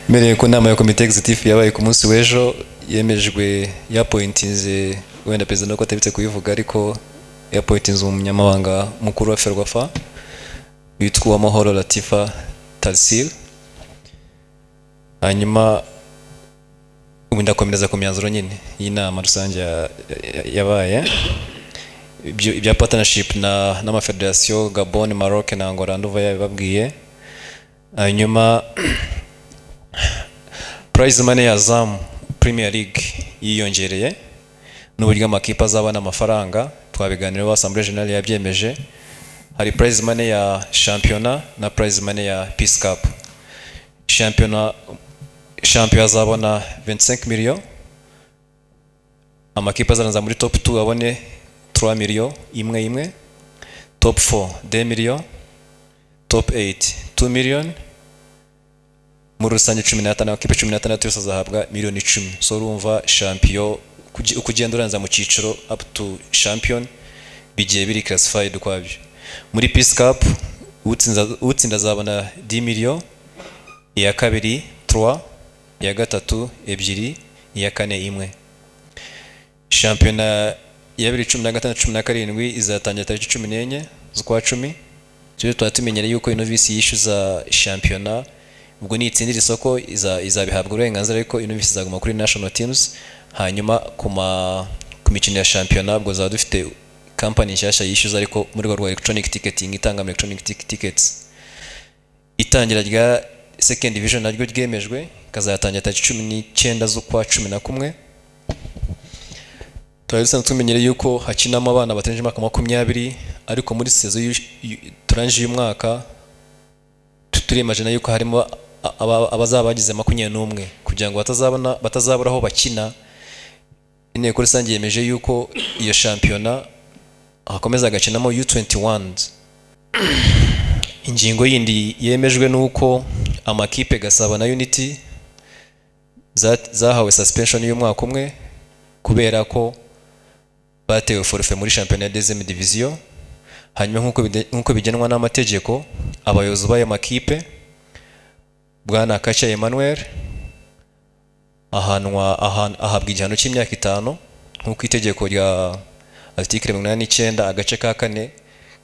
mbereye ku nama ya komite egizitifu yabaye ku munsi w'ejo yemejwe yapointinze wenda perezida nubwo atabitse kubivuga ariko yapointinze umunyamabanga mukuru wa ferwafa witwa uwamahoro latifa tasil hanyuma ubu ndakomereza ku myanzuro nyine y'inama rusange ya- ya- yabaye ibyo- ibya partnership na n'amafederasiyo gabon maroc na angola nduva yabibabwiye hanyuma prize money ya zamu premier league yiyongereye n'uburyo amakipe azabona amafaranga twabiganiraho assemblée generale yabyemeje hari prize money ya shampiyona na prize money ya peace cup shampiyona shampiyona azabona 25 million amakipe azaranza muri top 2 abone 3 million imwe imwe top 4 2 million top 8 2 million muri rusange cumi n'atanu amakipe cumi n'atandatu yose azahabwa miliyoni icumi so urumva champion kugi- uko ugenda uranza mu cyiciro up to champion bigiye biri classified ukwabyo muri peace cup utsinda- utsinda azabona 10 million iya kabiri 3 iya gatatu ebyiri iya kane imwe shampiyona ya bibiri cumi na gatandatu cumi na karindwi izatangira tariki cumi n'enye z'ukwa cumi tujye tuba tumenyere yuko ino visi yishyuza shampiyona ubwo niyitsindira isoko iza- izabihabwa uburenganzira ariko ino visi izaguma kuri national teams hanyuma ku ma- ku mikino ya shampiyona ubwo zaba dufite kampani nshyashya yishyuza ariko mu rwego rwa electronic ticketing itanga electronic tic- tickets itangira rya second division naryo ryemejwe ikazatangira tariki cumi n'icyenda z'ukwa cumi na kumwe turari dusanzwe tumenyereye yuko hakinamo abana batarengeje imyaka makumyabiri ariko muri sezo y'uyu- y'u- turangije uyu mwaka tu- turimajina yuko harimo a- aba- abazaba bagize makumyabiri n'umwe kugira ngo batazabona batazabura aho bakina inteko rusange yemeje yuko iyo shampiyona hakomeza hagakinamo u21 ingingo yindi yemejwe ni uko amakipe gasaba na unity za- zahawe suspension y'umwaka umwe kubera ko batewe forfe muri shampiyona ya dezeme diviziyo hanyuma nk'uko bide- nk'uko bigenwa n'amategeko abayobozi b'aya makipe bwana kaca emmanuel ahanwa ahan- ahabwa igihano cy'imyaka itanu nk'uko itegeko rya artikire mirongo inani n'icyenda agace ka kane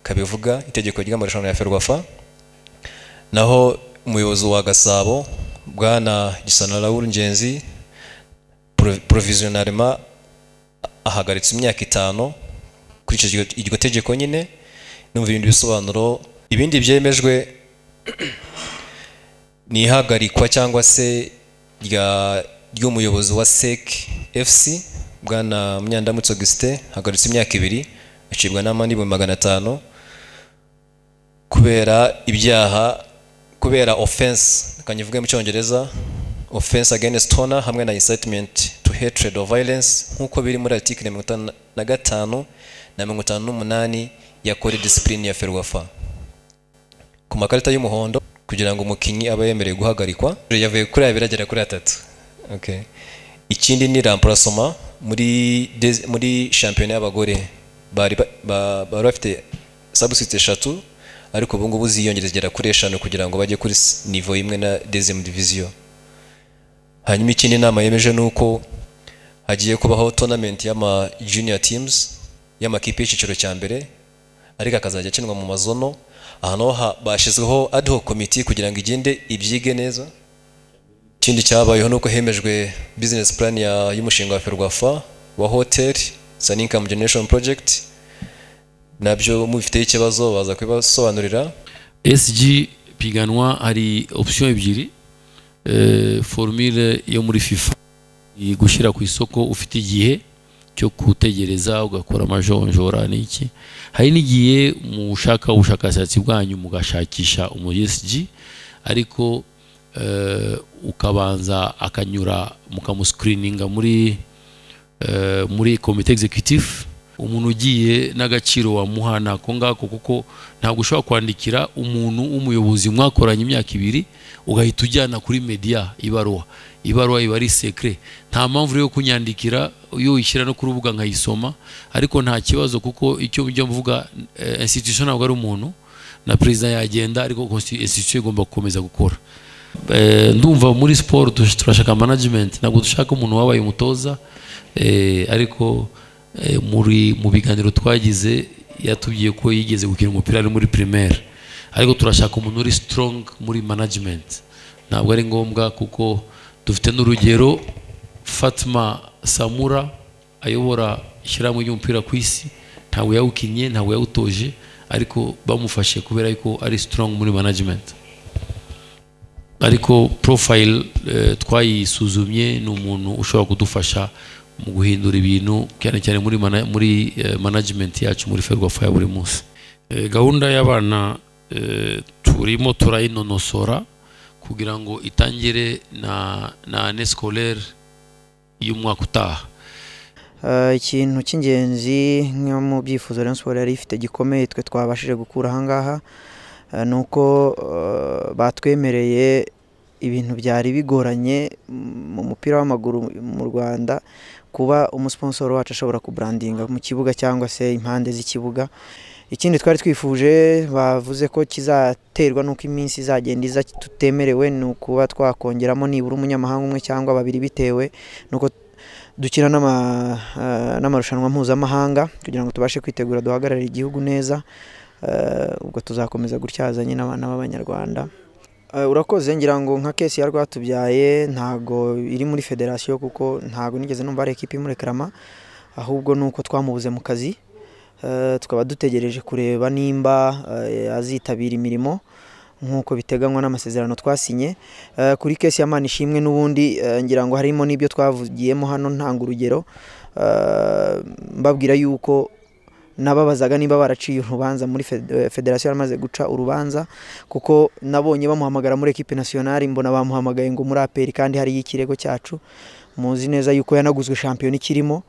kabivuga itegeko ry'amarushanwa ya ferwafa naho umuyobozi wa gasabo bwana gisana raoul ngenzi pro- provisionnalement ahagaritse imyaka itanu kuri icyo iryo- iryo tegeko nyine numva ibindi bisobanuro ibindi byemejwe ni ihagarikwa cyangwa se rya ry'umuyobozi wa SEC FC bwana Munyandamutso Augustin hagaritse imyaka ibiri acibwa n'amande ibihumbi magana atanu kubera ibyaha kubera offense kanyivuge mu cyongereza offense against honor hamwe na incitement to hatred or violence nk'uko biri muri article mirongo itanu na gatanu na mirongo itanu n'umunani ya code discipline ya ferwafa ku makarita y'umuhondo kugira ngo umukinnyi abe yemerewe guhagarikwa yavuye kuri abiri agera kuri atatu okay. ikindi ni remplacement muri des- muri shampiyona y'abagore bari ba- ba- bari bafite substitute eshatu ariko ubu ngubu ziyongereza zigera kuri eshanu kugira ngo bajye kuri s- niveau imwe na deuxième division hanyuma ikindi inama yemeje ni uko hagiye kubaho tournament y'ama junior teams y'amakipe y'icyiciro cya mbere ariko akazajya akinwa mu mazono aha naho ha- bashyizweho ad hoc committee kugira ngo igende ibyige neza ikindi cyabayeho ni uko hemejwe business plan ya- y'umushinga wa ferwafa wa hotel it's an income generation project nabyo mubifiteho ikibazo baza kubibasobanurira SG piganwa hari option ebyiri eh, formule yo muri FIFA ni gushyira ku isoko ufite igihe cyo gutegereza ugakora amajonjora n'iki hari n'igihe mushaka ubushakashatsi bwanyu mugashakisha umu ESG ariko eh, ukabanza akanyura mukamuscreeninga muri eh, muri komite executive umuntu ugiye n'agaciro wamuha nako ngako kuko ntabwo ushobora kwandikira umuntu w'umuyobozi mwakoranye imyaka ibiri ugahita ujyana kuri media ibaruwa ibaruwa iba ari secret nta mpamvu rero yo kunyandikira iyo uyishyira no ku rubuga nkayisoma ariko nta kibazo kuko icyo ujya mvuga eh, institution ntabwo ari umuntu na perezida yagenda ariko consti- institution igomba gukomeza gukora Eh, ndumva muri siporo tush- turashaka management ntabwo dushaka umuntu wabaye umutoza eh, ariko eh, muri mu biganiro twagize yatubwiye ko yigeze gukina umupira ari muri primaire ariko turashaka umuntu uri strong muri management ntabwo ari ngombwa kuko dufite n'urugero Fatma Samura ayobora ishyirahamwe ry'umupira ku isi ntabwo yawukinnye ntabwo yawutoje ariko bamufashe kubera yuko ari strong muri management ariko profile eh, twayisuzumye ni umuntu ushobora kudufasha mu guhindura ibintu cyane cyane muri, mana, muri eh, management yacu muri ferwafa ya buri munsi eh, gahunda y'abana eh, turimo turayinonosora kugira ngo itangire na, na année scolaire y'umwaka utaha Ah, ikintu cy'ingenzi nko mu byifuzo Rayon Sports yari ifite gikomeye twe twabashije gukura ahangaha ah, ni uko ah, batwemereye ibintu byari bigoranye mm, mu mupira w'amaguru mu Rwanda kuba umusponsoro wacu ashobora kubrandinga mu kibuga cyangwa se impande z'ikibuga ikindi twari twifuje bavuze ko kizaterwa n'uko iminsi izagenda iza tutemerewe ni ukuba twakongeramo nibura umunyamahanga umwe cyangwa babiri bitewe nuko dukina n'ama- eh, n'amarushanwa mpuzamahanga kugira ngo tubashe kwitegura duhagararire igihugu neza Eh, ubwo tuzakomeza gutyazanye n'abana b'abanyarwanda Eh, urakoze ngira ngo nka kesi ya rwatubyaye ntago iri muri federasiyo kuko ntago nigeze numva ari ekipi imurekarama ahubwo ni uko twamubuze mu kazi Eh, tukaba dutegereje kureba nimba eh, azitabira imirimo nk'uko biteganywa n'amasezerano twasinye Eh, kuri kesi ya manishimwe n'ubundi eh, ngira ngo harimo n'ibyo twavugiyemo hano ntanga urugero Eh, mbabwira yuko nababazaga niba baraciye urubanza muri fed- eh, federasiyo yaramaze guca urubanza kuko nabonye bamuhamagara muri ekipe nasiyonari mbona bamuhamagaye ngo muri aperi kandi hariyo ikirego cyacu muzi neza yuko yanaguzwe shampiyona ikirimo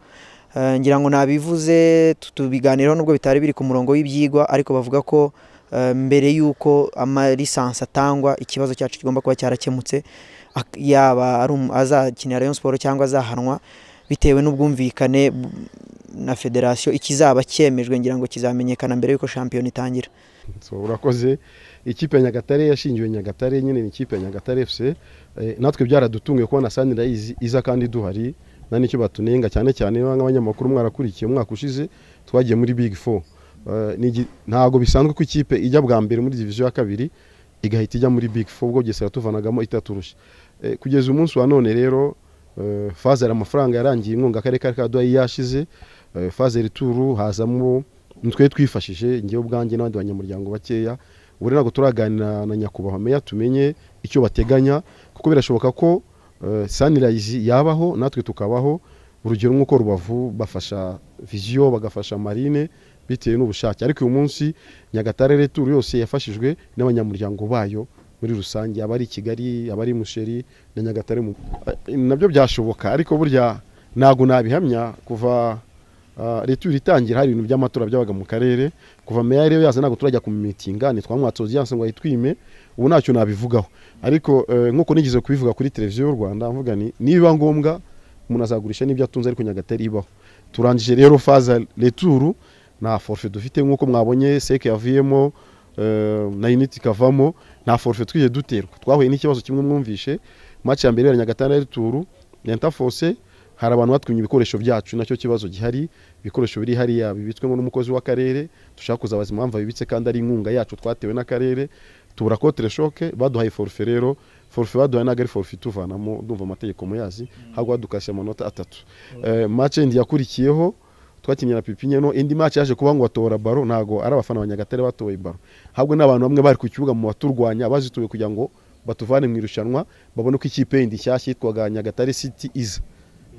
Eh, ngira ngo nabivuze tu- tubiganiraho nubwo bitari biri ku murongo w'ibyigwa ariko bavuga ko eh, mbere y'uko amalisansi atangwa ikibazo cyacu kigomba kuba cyarakemutse ak- yaba ari um- azakinira Rayon Sport cyangwa azahanwa bitewe n'ubwumvikane bu- na federasiyo ikizaba cyemejwe ngira ngo kizamenyekana mbere y'uko shampiyona itangira So, urakoze ikipe ya nyagatare yashingiwe nyagatare nyine ni ikipe ya nyagatare fc Eh, natwe byaradutunguye kubona sanirayizi iza kandi duhari na nicyo batunenga cyane cyane niba nk'abanyamakuru mwarakurikiye umwaka ushize twagiye muri big four Eh, ni igi- ntabwo bisanzwe ko ikipe ijya bwa mbere muri diviziyo ya kabiri igahita ijya muri big four ubwo gese yatuvanagamo itaturusha Eh, kugeza umunsi wa none rero eh, fazer amafaranga yarangiye inkunga akarere ka kaduha yashize Eh, fazer turu hazamo nitwe twifashije ngewe ubwanjye n'abandi banyamuryango bakeya ubu rero ntabwo turaganira na nyakubahwa meya tumenye icyo bateganya kuko birashoboka ko eh, sanirayizi yabaho natwe tukabaho urugero nk'uko rubavu bafasha viziyo bagafasha marine bitewe n'ubushake ariko uyu munsi nyagatare returu yose yafashijwe n'abanyamuryango bayo muri rusange abari i kigali abari i musheri na nyagatare mu- Eh, nabyo byashoboka ariko burya ntabwo nabihamya kuva Ah, leta iyo itangira hari ibintu by'amatora byabaga mu karere kuva meya rero yaza ntabwo turajya ku mitinga ntitwamwatse audience ngo ayitwime ubu ntacyo nabivugaho ariko eh, nk'uko nigeze kubivuga kuri televiziyo y'u rwanda mvuga ni niba ngombwa umuntu azagurisha n'ibyo atunze ariko nyagatare ibaho turangije rero faza returu nta forfe dufite nk'uko mwabonye seke yavuyemo eh, na unit ikavamo nta forfe twije duterwa twahuye n'ikibazo kimwe mwumvishe match ya mbere ya nyagatare na returu lenta force hari abantu batwimye ibikoresho byacu nacyo kibazo gihari ibikoresho biri hariya bibitswemo n'umukozi w'akarere dushaka kuzabaza impamvu abibitse kandi ari inkunga yacu twatewe n'akarere tubura kotere shoke baduhaye forfe rero forfe baduhaye ntabwo ari forfe ituvanamo ndumva amategeko muyazi ahubwo badukashe amanota atatu Eh, match indi yakurikiyeho twakinnye na pipinyeno indi match yaje kuba ngo batora baro ntabwo ari abafana ba nyagatare batoye baro ahubwo ni abantu bamwe bari ku kibuga mu baturwanya bazituye kugira ngo batuvane mu irushanwa babone ko ikipe yindi nshyashya yitwaga nyagatare city iza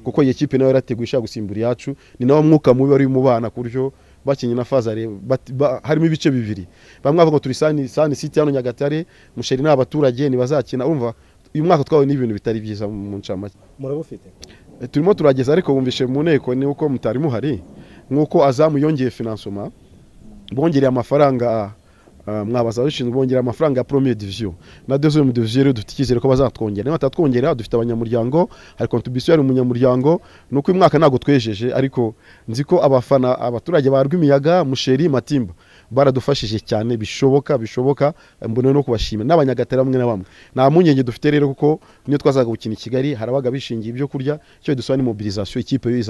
kuko iyi kipe nayo yarateguye ishaka gusimbura iyacu ni nawo mwuka mubi wari mu bana ku buryo bakinnye na fazare bat- ba- harimo ibice bibiri bamwe bavuga ngo turi sani sani city hano nyagatare musheri ni abaturage ntibazakina urumva uyu mwaka twahuye n'ibintu bitari byiza mu ncamake Eh, turimo turageza ariko bumvishe mu nteko ni uko mutari muhari nk'uko azamu yongeye finansoma bongereye amafaranga ah, mwabaza ababishinzwe bongereye amafaranga ya premier division na deuxième division rero dufite icyizere ko bazatwongera niba batatwongera dufite abanyamuryango hari contribution yari umunyamuryango ni uko uyu mwaka ntabwo twejeje ariko nzi ko abafana abaturage ba rwimiyaga musheri matimba baradufashije cyane bishoboka bishoboka mbona no kubashimira n'abanyagatare bamwe na bamwe nta mpungenge dufite rero kuko niyo twazaga gukina i kigali harabaga bishingiye ibyo kurya icyo dusaba ni mobilizasiyo ikipe yo iza